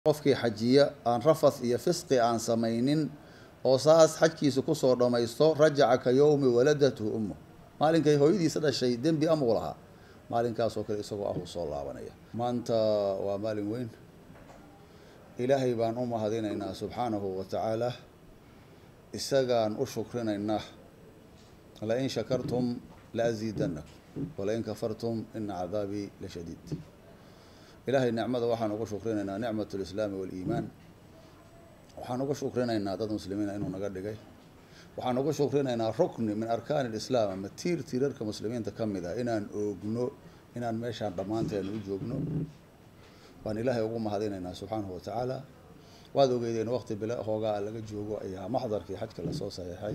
qofkii xajiya aan rafas iyo fisqi aan samaynin oo saas xajkiisa kusoo dhammaysto rajaca ka yowmi waladatu ummu maalinkay hooyadiisa dhashay dembi amuu lahaa maalinkaasoo kale isagoo ah uu soo laabanaya maanta waa maalin weyn ilaahay baan u mahadinaynaa subxaanahu wa tacaala isagaan u shukrinaynaa lain shakartum laasiidanakum walain kafartum ina cadaabii la shadiid ilaahay nicmada waxaan ugu shukrinaynaa nicmat lislaami waliimaan waxaan ugu shukrinaynaa dad muslimiina inuu naga dhigay waxaan ugu shukrinaynaa rukni min arkaani lislaam ama tiir tiirarka muslimiinta ka mid ah inaan oogno inaan meeshaan dhammaanteena u joogno waan ilaahay ugu mahadinaynaa subxaanahu watacaala waad ogeydeen waqti bila hoogaa laga joogo ayaa maxdarkii xajka lasoo saxiixay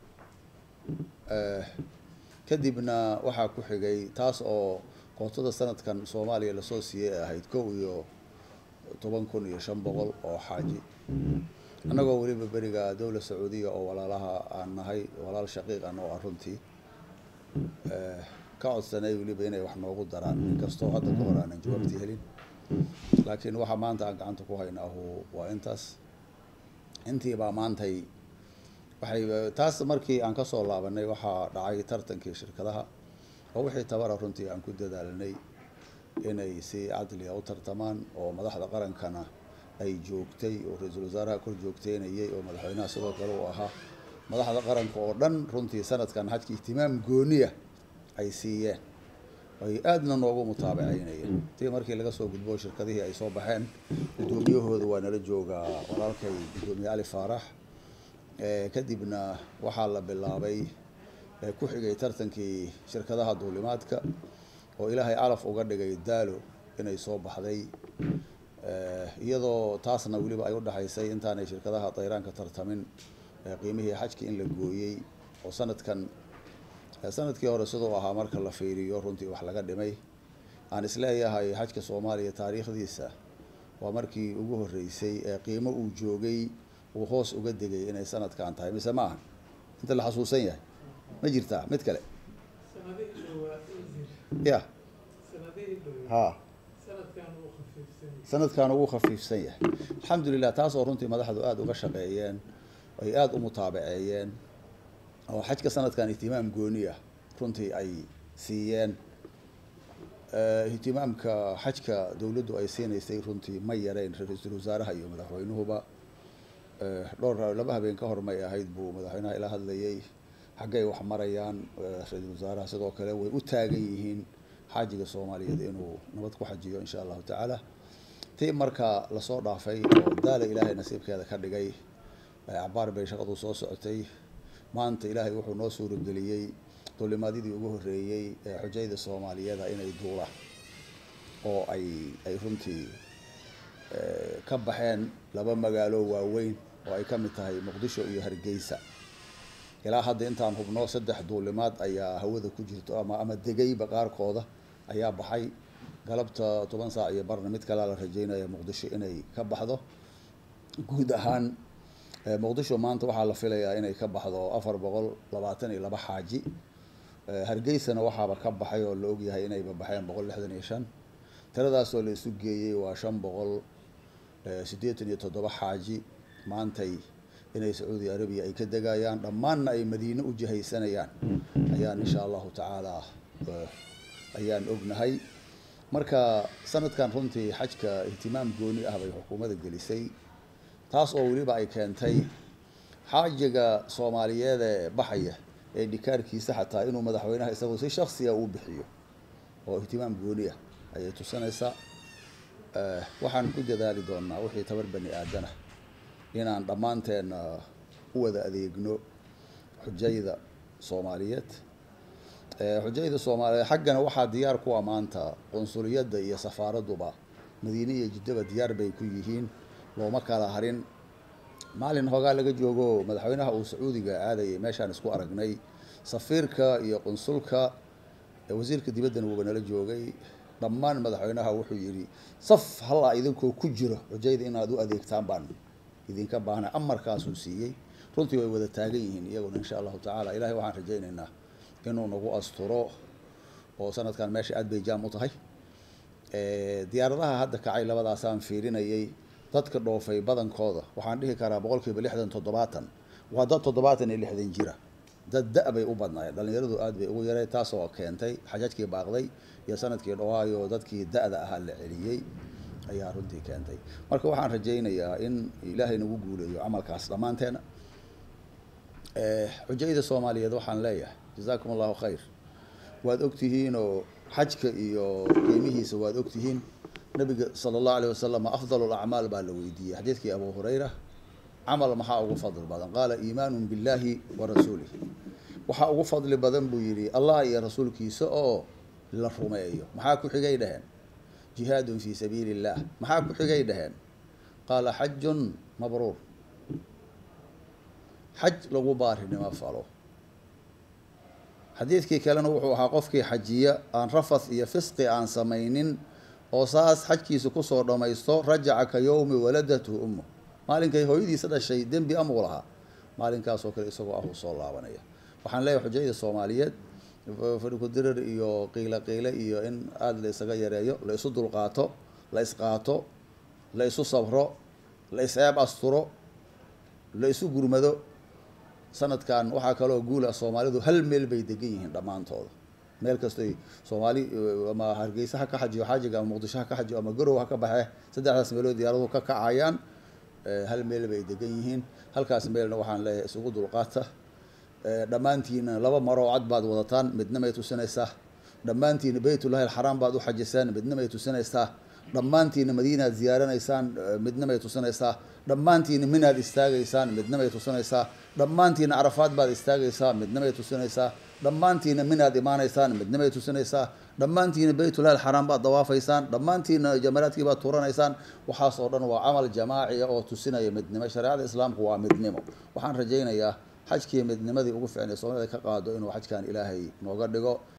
kadibna waxaa ku xigay taas oo kootada sanadkan soomaaliya lasoo siiyey ay ahayd kow iyo toban kun iyo shan boqol oo xaaji annagoo weliba beriga dowla sacuudiya oo walaalaha aan nahay walaal shaqiiq an oo ah runtii ka codsanay weliba inay wax noogu daraan inkastoo hadda ka hor aanan jawaabtii helin laakiin waxa maanta aan gacanta ku haynaahu waa intaas intiibaa maantay waxay taas markii aan kasoo laabanay waxaa dhacay tartankii shirkadaha oo wixii tabara runtii aan ku dadaalanay inay si cadliga u tartamaan oo madaxda qarankana ay joogtay oo ra-iisul wasaaraha kor joogteynayay oo madaxweynaha sidoo kale uu ahaa madaxda qaranka oo dhan runtii sanadkan xajka ihtimaam gooniya ay siiyeen ay aadna noogu mutaabaceynayeen tii markii laga soo gudbo shirkadihii ay soo baxeen guddoomiyahooda waa nala joogaa walaalkay guddoomiye cali faarax kadibna waxaa la bilaabay ku xigay tartankii shirkadaha duulimaadka oo ilaahay calaf uga dhigay daalo inay soo baxday iyadoo taasna weliba ay udhexaysay intaanay shirkadaha dayraanka tartamin qiimihii xajka in la gooyey oo sanadkan sanadkii hore siduu ahaa marka la fiiriyo runtii wax laga dhimay aan isleeyahay xajka soomaaliya taariikhdiisa waa markii ugu horreysay ee qiimo uu joogay uu hoos uga degay inay sanadkan tahay mise maaha inta la xasuusan yahay ma jirtaa mid kale ya ha sanadkan ugu khafiifsan yahay alxamdulilah taas oo runtii madaxdu aada uga shaqeeyeen ay aada u mutaabaceeyeen oo xajka sanadkan ihtimaam gooni ah runtii ay siiyeen ihtimaamka xajka dowladdu ay siinaysay runtii ma yareyn ra-iisul wasaaraha iyo madaxweynuhuba dhowr laba habeen ka hor may ahayd buu madaxweynaha ila hadlayay xaggay wax marayaan ra-iisul wasaaraha sidoo kale way u taagan yihiin xaajiga soomaaliyeed inuu nabad ku xajiyo insha allahu tacaala tii marka lasoo dhaafay oo daala ilaahay nasiibkeeda ka dhigay cabaar bay shaqadu soo socotay maanta ilaahay wuxuu noo suurageliyey duulimaadyadii ugu horreeyey ee xujayda soomaaliyeeda inay duulaan oo ay ay runtii ka baxeen laba magaalo waaweyn oo ay ka mid tahay muqdisho iyo hargeysa ilaa hadda intaan hubno saddex duulimaad ayaa hawada ku jirto ama ama degayba qaarkooda ayaa baxay galabta toban saac iyo barna mid kalea la rajeynaya muqdisho inay ka baxdo guud ahaan muqdisho maanta waxaa la filayaa inay ka baxdo afar boqol labaatan iyo laba xaaji hargeysana waxaaba ka baxay oo la ogyahay inayba baxeen boqol lixdan iyo shan tiradaasoo la isu geeyey waa shan boqol siddeetan iyo toddoba xaaji maantay inay sacuudi arabiya ay ka degayaan dhammaanna ay madiine u jihaysanayaan ayaan insha allahu tacaala ayaan ognahay marka sanadkan runtii xajka ihtimaam gooni ah bay xukuumadda gelisay taas oo weliba ay keentay xaajiga soomaaliyeed ee baxaya ee dhikaarkiisa xataa inuu madaxweynaha isagoo si shaksiga uu bixiyo oo ihtimaam gooni ah ayay tusinaysaa waxaan ku dadaali doonaa wixii tabar bani aadana inaan dhammaanteen u wada adeegno xujayda soomaaliyeed xujayda soomaaliyeed xaggana waxaa diyaar ku ah maanta qunsuliyadda iyo safaaraduba madiine iyo jiddaba diyaar bay ku yihiin looma kala harin maalin hoogaa laga joogo madaxweynaha uu sacuudiga aadayay meeshaan isku aragnay safiirka iyo qunsulka wasiirka dibaddana wuuba nala joogay dhammaan madaxweynaha wuxuu yidhi saf hallaa idinkoo ku jiro xujayda inaad u adeegtaan baan idinka baahnay amarkaasuu siiyey runtii way wada taagan yihiin iyaguna insha allahu tacaala ilahay waxaan rajaynaynaa inuu nagu asturo oo sanadkan meesha aad bay jaam u tahay diyaaradaha hadda kacay labadaasaan fiirinayay dadka dhoofay badankooda waxaan dhihi karaa boqol kiiba lixdan toddobaatan waa dad toddobaatan iyo lixdan jira dad da- bay u badnaayeen dhallinyaradu aad bay ugu yareen taasoo keentay xajajkii baaqday iyo sanadkii dhawaayo dadkii da-da ahaa la celiyey ayaa runtii keentay marka waxaan rajaynayaa in ilaahay nagu guuleeyo camalkaas dhammaanteena xujayda soomaaliyeed waxaan leeyahay jazaakum allahu khayr waad ogtihiinoo xajka iyo qiimihiisa waad ogtihiin nabiga sala allahu alayh wasalam afdal lacmaal baa la weydiiyey xadiidkii abu hurayra camal maxaa ugu fadli badan qaala iimaanu billahi wa rasuulih waxaa ugu fadli badan buu yidhi allah iyo rasuulkiisa oo la rumeeyo maxaa ku xigay dhaheen jihaadun fii sabiili illah maxaa ku xigay dhaheen qaala xajun mabruur xaj lagu baarinimo falo xadiidkii kalena wuxuu ahaa qofkii xajiya aan rafath iyo fisqi aan samaynin oo saas xajkiisa kusoo dhammaysto rajaca ka yowmi waladathu ummu maalinkay hooyadiisa dhashay dembi amuu lahaa maalinkaasoo kale isagoo ah uu soo laabanaya waxaan leeyahay xujayda soomaaliyeed fadhikudirar iyo qiilo qiile iyo in aada la isaga yareeyo la isu dulqaato la isqaato la isu sabro la is-eeb asturo la isu gurmado sanadkan waxaa kaloo guula soomaalidu hal meel bay degan yihiin dhammaantooda meel kastoy soomaali ama hargeysa ha ka xajiyo xaajiga ama muqdisho ha ka xajiyo ama garow ha ka baxe saddexdaas meelood diyaaraduhu ka kacayaan hal meel bay degan yihiin halkaas meelna waxaan leeyahay isugu dulqaata dhammaantiina laba maroo cad baad wadataan midna may tusinaysaa dhammaantiina beytullahi alxaraam baad u xajisaan midna may tusinaysaa dhammaantiina madiinaad ziyaaranaysaan midna may tusinaysaa dhammaantiina minaad istaagaysaan midna may tusinaysaa dhammaantiina carafaad baad istaagaysaa midna may tusinaysaa dhammaantiina minaad imaanaysaan midna may tusinaysaa dhammaantiina beytullahi alxaraam baad dawaafaysaan dhammaantiina jamaraadkii baad turanaysaan waxaas oo dhan waa camal jamaaciya oo tusinaya midnimo shareecada islaamku waa midnimo waxaan rajaynayaa xajkii midnimadii ugu ficnay soomaalida ka qaado inuu xajkan ilaahay nooga dhigo